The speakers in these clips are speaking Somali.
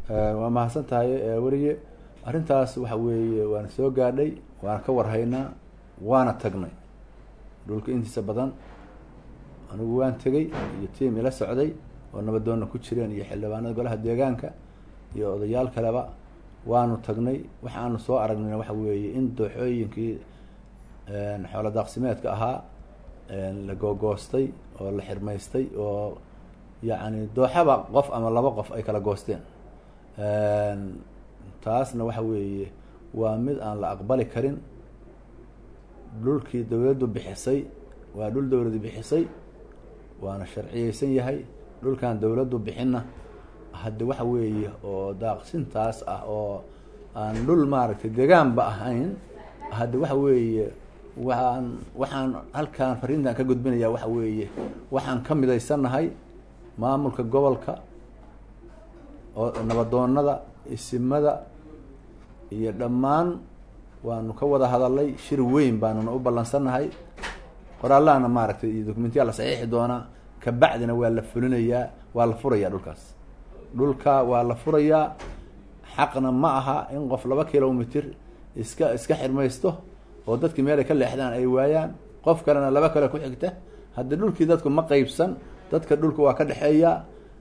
waa mahadsan tahay weliye arrintaas waxa weeye waana soo gaadhay waana ka warhaynaa waana tagnay dhulka intiisa badan anigu waan tegey iyo tiim ila socday oo nabadoonna ku jireen iyo xildhibaanada golaha deegaanka iyo odayaal kaleba waanu tagnay waxaanu soo aragnayna waxa weeye in dooxooyinkii xoolo daaqsimeedka ahaa la googoostay oo la xirmaystay oo yacni dooxaba qof ama laba qof ay kala goosteen taasna waxa weeye waa mid aan la aqbali karin dhulkii dawladdu bixisay waa dhul dawladdu bixisay waana sharciyeysan yahay dhulkan dawladdu bixinna hadde waxa weeye oo daaqsintaas ah oo aan dhul maaragtay deegaanba ahayn hadde waxa weeye waxaan waxaan halkaan fariintan ka gudbinaya waxa weeye waxaan ka midaysannahay maamulka gobolka oo nabadoonada isimada iyo dhammaan waanu ka wada hadalay shir weyn baanuna u ballansannahay qoraallahana maaragtay iyo dokumentiyaa la saxiixi doonaa kabacdina waa la fulinayaa waa la furayaa dhulkaas dhulka waa la furayaa xaqna ma aha in qof laba kilomitr iska iska xirmaysto oo dadkii meel ay ka leexdaan ay waayaan qof kalena laba kale ku xigta haddii dhulkii dadku ma qeybsan dadka dhulka waa ka dhexeeya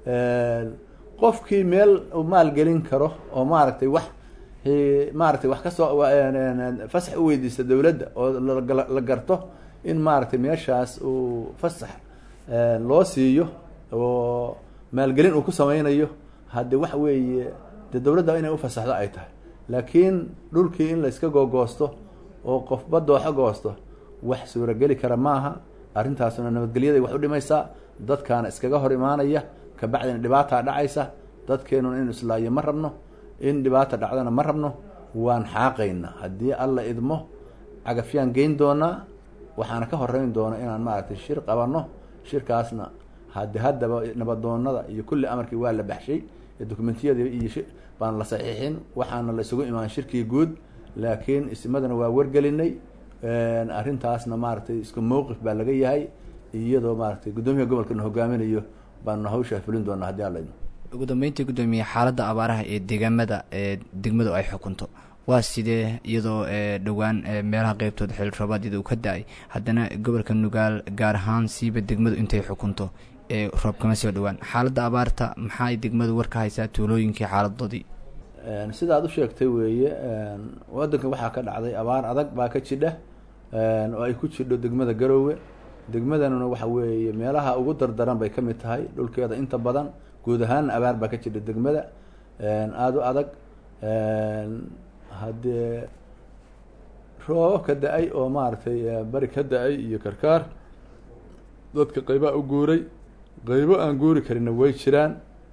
qofkii meel maalgelin karo oo maaragtay wax maaragtay wax kasoo fasax u weydiista dawladda oo la garto in maaragtay meeshaas uu fasax loo siiyo oo maalgelin uu ku sameynayo hadde waxa weeye de dawladda inay ufasaxdo ay tahay laakiin dhulkii in la iska googoosto oo qofba dooxo goosto wax suurageli kara maaha arrintaasuna nabadgelyaday wax u dhimaysaa dadkaana iskaga hor imaanaya kabacdina dhibaataa dhacaysa dadkeenuna inu islaayo ma rabno in dhibaata dhacdana ma rabno waan xaaqaynaa haddii alla idmo cagafyaan geyn doonaa waxaana ka horeyn doona inaan maaragtay shir qabanno shirkaasna hadde haddaba nabadoonada iyo kulli amarkii waa la baxshay dokumentiyadii iyo baan la saxiixin waxaana la isugu imaan shirkii guud laakiin ismadana waa wargelinay arrintaasna maaragtay isku mowqif baa laga yahay iyadoo maaragtay guddoomiyaha gobolkana hogaaminayo baanu hawshaa fulin doonaa haddii alla idmo ugu dambeyntii guddoomiye xaaladda abaaraha ee deegaamada ee degmadu ay xukunto waa sidee iyadoo dhowaan meelaha qeybtooda xil roobaadiyada uu ka da-ay haddana gobolka nugaal gaar ahaan siiba degmadu intay xukunto ee roob kama soo dhowaan xaaladda abaarta maxaay degmadu war ka haysaa tuulooyinkii xaaladoodii sida aad u sheegtay weeye waddanka waxaa ka dhacday abaar adag baa ka jidha oo ay ku jidho degmada garoowe degmadanuna waxa weeye meelaha ugu dardaran bay ka mid tahay dhulkeeda inta badan guud ahaanna abaar baa ka jidha degmada aada u adag haddee roobab ka da-ay oo maaragtay bari ka da-ay iyo karkaar dadka qeybaha u guuray qeybo aan guuri karinna way jiraan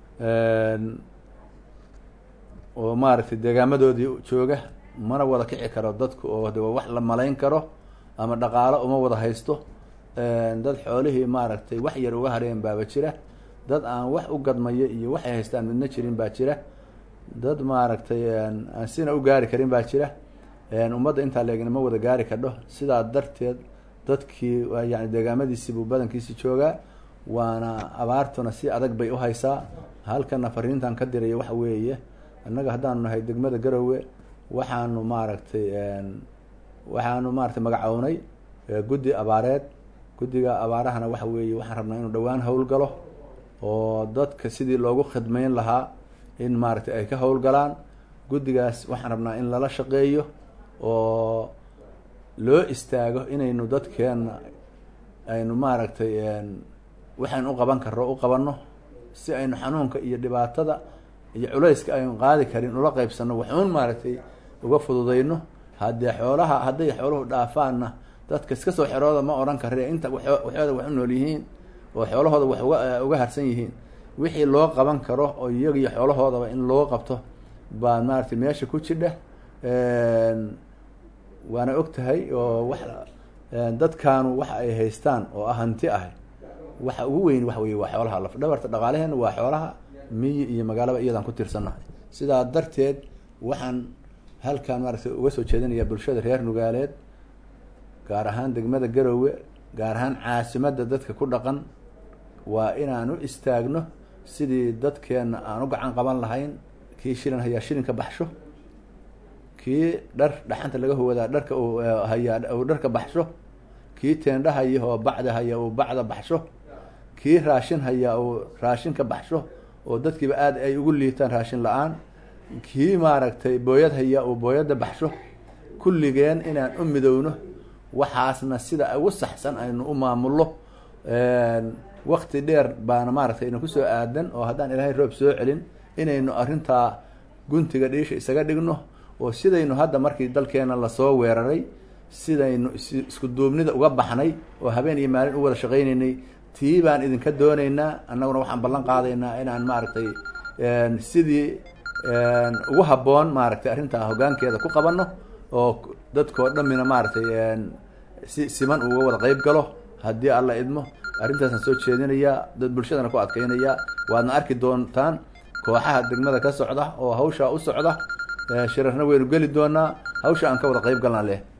oo maaragtay deegaamadoodii jooga mana wada kici karo dadku oo de wax la malayn karo ama dhaqaalo uma wada haysto dad xoolihii maaragtay wax yar uga hareen baaba jira dad aan wax u gadmaya iyo waxay haystaan midna jirin baa jira dad maaragtay aan sina u gaari karin baa jira ummadda intaa leegna ma wada gaari kadho sidaa darteed dadkii yani deegaamadiisiibuu badankiisi joogaa waana abaartuna si adag bay u haysaa halkana fariintan ka diraya waxa weeye annaga haddaanu nahay degmada garowe waxaanu maaragtay waxaanu maaragtay magacownay guddi abaareed guddiga abaarahana waxa weeye waxaan rabnaa inuu dhowaan howlgalo oo dadka sidii loogu khidmeyn lahaa in maaragtay ay ka howlgalaan guddigaas waxaan rabnaa in lala shaqeeyo oo loo istaago inaynu dadkeena aynu maaragtay waxaynu u qaban karro u qabanno si aynu xanuunka iyo dhibaatada iyo culayska aynu qaadi karin ula qeybsanno waxuun maaragtay uga fududayno haddee xoolaha hadday xooluhu dhaafaanna dadka iska soo xerooda ma odhan karre inta waxooda wax u nool yihiin oo xoolahooda wax uga uga harsan yihiin wixii loo qaban karo oo iyaga iyo xoolahoodaba in loo qabto baa maaragtay meesha ku jidha waana og tahay oo wax dadkaanu waxa ay haystaan oo ah hanti ah waxa ugu weyn waxa weye waa xoolaha laf dhabarta dhaqaalaheena waa xoolaha miyi iyo magaalaba iyadaan ku tiirsannahay sidaa darteed waxaan halkan maaragtay uga soo jeedinayaa bulshada reer nugaaleed gaar ahaan degmada garoowe gaar ahaan caasimadda dadka ku dhaqan waa inaan u istaagno sidii dadkeenna aan u gacan qaban lahayn kii shilin hayaa shilinka baxsho kii dhar dhaxanta laga hoodaa dharka uu hayaa uu dharka baxsho kii teendha haya oo bacda haya uu bacda baxsho kii raashin hayaa uu raashinka baxsho oo dadkiiba aad ay ugu liitaan raashin la-aan kii maaragtay booyad hayaa uu booyadda baxsho kulligeen inaan u midowno waxaasna sida ugu saxsan aynu u maamullo wakti dheer baana maaragtay aynu kusoo aadan oo haddaan ilaahay roob soo celin inaynu arrintaa guntiga dhiisha isaga dhigno oo sidaynu hadda markii dalkeena lasoo weeraray sidaynu isku duubnida uga baxnay oo habeen iyo maalin u wada shaqaynaynay tii baan idinka doonaynaa annaguna waxaan ballan qaadaynaa inaan maaragtay sidii ugu habboon maaragtay arrintaa hoggaankeeda ku qabanno oo dadkoo dhammina maaragtay si siman uga wada qeyb galo haddii alla idmo arrintaasaan soo jeedinayaa dad bulshadana ku adkeynayaa waadna arki doontaan kooxaha degmada ka socda oo hawshaa u socda shirarna waynu geli doonaa hawsha aan ka wada qeyb galnaa leh